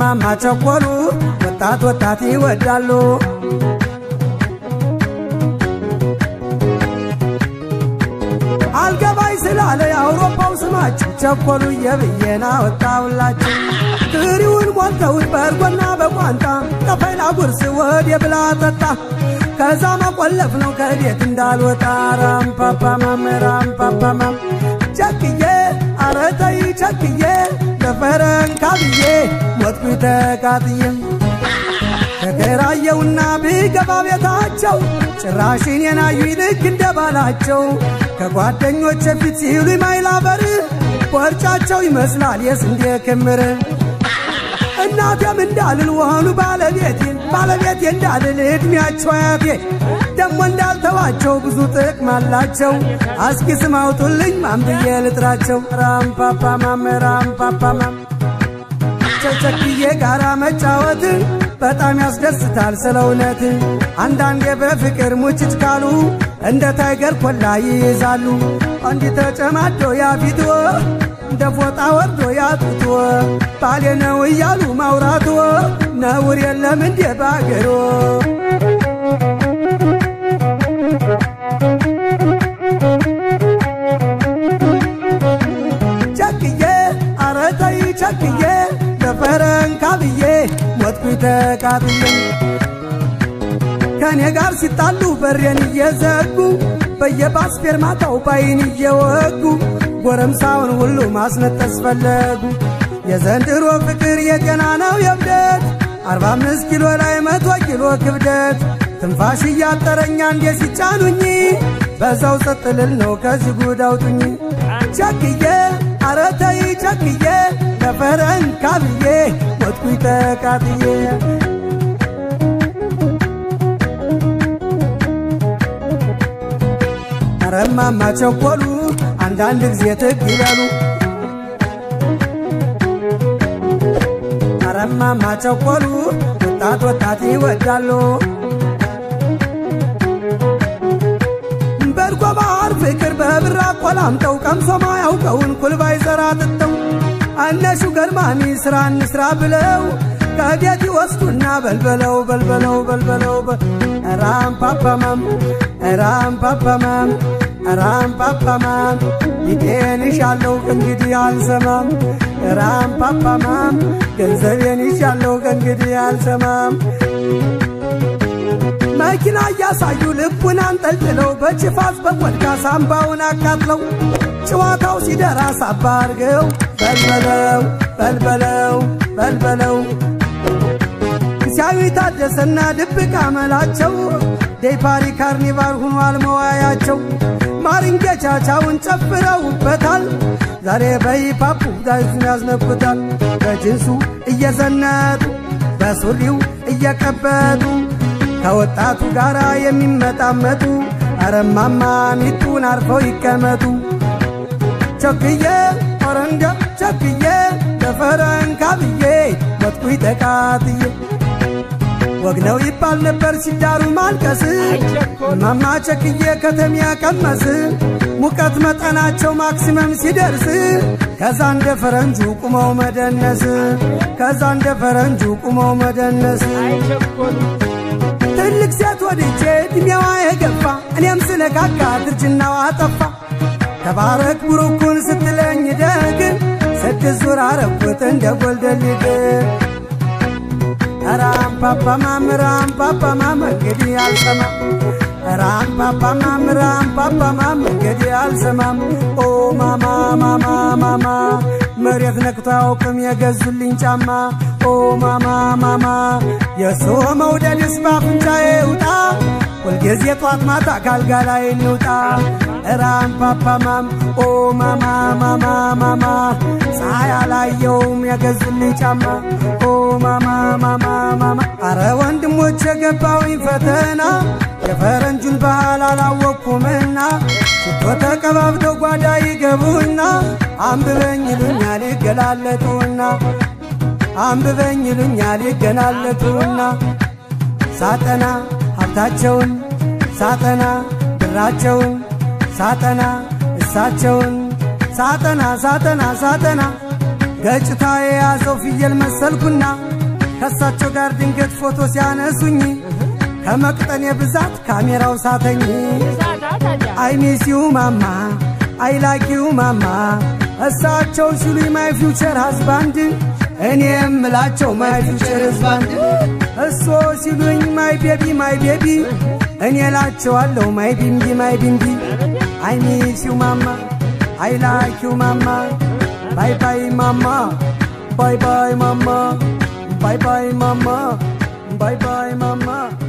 እማማ ቸኮሉ ወጣት ወጣት ይወዳሉ አልገባይ ስላለ የአውሮፓው ስማቸው ቸኮሉ የብዬና ወጣውላቸው ትሪውን ሞልተውት በእርጎና በቋንጣ ከፈላ ጉርስ ወድ የብላ ጠጣ ከዛ መቆለፍ ነው ከቤት እንዳልወጣ ራምፓፓማም ራምፓፓማም ቸክዬ አረተይ ቸክዬ ለፈረንካ ብዬ ሞትኩ ተቃጥዬ ተከራየውና ብገባ ቤታቸው ጭራሽን የናዩ ልክ እንደ ባላቸው ከጓደኞች ፊት ሲሉ ማይላበር ወርጫቸው ይመስላል የስንዴ ክምር እናቴም እንዳልል ወሆኑ ባለቤቴ ባለቤቴ እንዳልል ዕድሜያቸው አያቴ ደሞ እንዳልተዋቸው ብዙ ጥቅም አላቸው። አስኪ ስም አውጡልኝ ማን ብዬ ልጥራቸው? ራምፓፓማም ራምፓፓማም ቸቸክዬ ጋራ መጫወት በጣም ያስደስታል ስለ እውነት። አንዳንዴ በፍቅር ሙጭጭ ካሉ እንደ ታይገር ኮላ ይይዛሉ። አንዲ ተጨማዶ ያፊትዎ እንደ ፎጣ ወርዶ ያጡትዎ ባሌ ነው እያሉ ማውራትዎ ነውር የለም እንዴ ባገሮ ቸክዬ አረተይ ቸክዬ ለፈረንካ ብዬ ሞትኩ ተቃጥዬ ከእኔ ጋር ሲጣሉ በሬን እየዘጉ በየባስ ፌርማታው ባይን እየወጉ ጎረምሳውን ሁሉ ማስነጠስ ፈለጉ። የዘንድሮ ፍቅር የጤና ነው የብደት አርባ አምስት ኪሎ ላይ መቶ ኪሎ ክብደት ትንፋሽ እያጠረኛ እንዴ ሲጫኑኝ በዛው ጸጥልል ነው ከዚህ ጉድ አውጡኝ። ቸክዬ አረተይ ቸክዬ ለፈረንካ ብዬ ሞትኩኝ ተቃጥዬ ረማማ ቸኮሉ አንዳንድ ጊዜ ትግ ይበሉ ረማማ ቸኮሉ ወጣት ወጣት ይወዳሉ በርጎ ባህር ፍቅር በብራ ቆላምጠው ቀምሶ ማያውቀውን ኩልባይ ዘራ ጥተው እነሹ ገርማሚ ስራ እንስራ ብለው ከቤት ይወስዱና በልበለው በልበለው በልበለው ራምፓፓማም ራምፓፓማም ራምፓፓማም ፊቴን ይሻለው ከእንግዲህ አልሰማም ራምፓፓማም ገንዘቤን ይሻለው ከእንግዲህ አልሰማም መኪና እያሳዩ ልቡን አንጠልጥለው በችፋት በቆድካ ሳምባውን አቃጥለው ጨዋታው ሲደራ ሳባ አርገው በልበለው በልበለው በልበለው ሲያዩ ታደሰና ድብቅ አመላቸው ዴፓሪ ካርኒቫል ሁኗል መዋያቸው ማሪንጌቻቻውን ጨፍረውበታል ዛሬ በሂፓፑ ዳይዙን ያዝነኩታል በጅንሱ እየዘነጡ በሱሪው እየቀበጡ ከወጣቱ ጋር የሚመጣመጡ አረማማ ሚጡን አርፈው ይቀመጡ ቸክዬ ኦረንዳ ቸክዬ ለፈረንካ ብዬ ሞትኩኝ ተቃጥዬ ወግ ነው ይባል ነበር ሲዳሩ ማልቀስ ማማ ቸክዬ ከተሚያ ቀመስ ሙቀት መጠናቸው ማክሲመም ሲደርስ ከዛ እንደ ፈረንጁ ቁመው መደነስ ከዛ እንደ ፈረንጁ ቁመው መደነስ ትልቅ ሴት ወድጄ እድሜዋ የገፋ እኔም ስለካካ ድርጅናዋ ጠፋ ተባረክ ብሩኩን ስትለኝ ደግ ስድስት ዙር አረኩት እንደ ጎልደልድ ራምፓፓማም ራምፓፓማም እንግዲህ አልሰማም ራምፓፓማም ራምፓፓማም እንግዲህ አልሰማም ኦ ማማ ማማ ማማ መሬት ነክቶ አያውቅም የገዙልኝ ጫማ ኦ ማማ ማማ የእሱ መውደድስ ባፍንጫዬ ውጣ ሁልጊዜ ጧት ማታ ካልጋ ላይ እንውጣ ራምፓፓማም ኦ ማማ ማማ ማማ ፀሐይ አላየውም የገዙልኝ ጫማ ኦ ማማ ማማ ማማ አረ ወንድሞች የገባውኝ ፈተና የፈረንጁን ባህል አላወቅኩምና ሽቶ ተቀባብተው ጓዳ ይገቡና አንብበኝ ይሉኛል ይገላለጡና አንብበኝ ይሉኛል ይገላለጡና ሳጠና ሀብታቸውን ሳጠና ብራቸውን ሳጠና እሳቸውን ሳጠና ሳጠና ሳጠና ገጭታ የያዘው ፍየል መሰልኩና ከእሳቸው ጋር ድንገት ፎቶ ሲያነሱኝ ከመቅጠኔ ብዛት ካሜራው ሳተኝ አይሚሲው ማማ አይላኪው ማማ እሳቸው ሲሉኝ ማይ ፊውቸር ሀዝባንድ እኔ የምላቸው ማይ ፊውቸር ሀዝባንድ እሶ ሲሉኝ ማይ ቤቢ ማይ ቤቢ እኔ ላቸዋለሁ ማይ ቢምቢ ማይ ቢምቢ አይሚሲው ማማ አይላኪው ማማ ባይ ባይ ማማ ባይ ባይ ማማ ባይ ባይ ማማ ባይ ባይ ማማ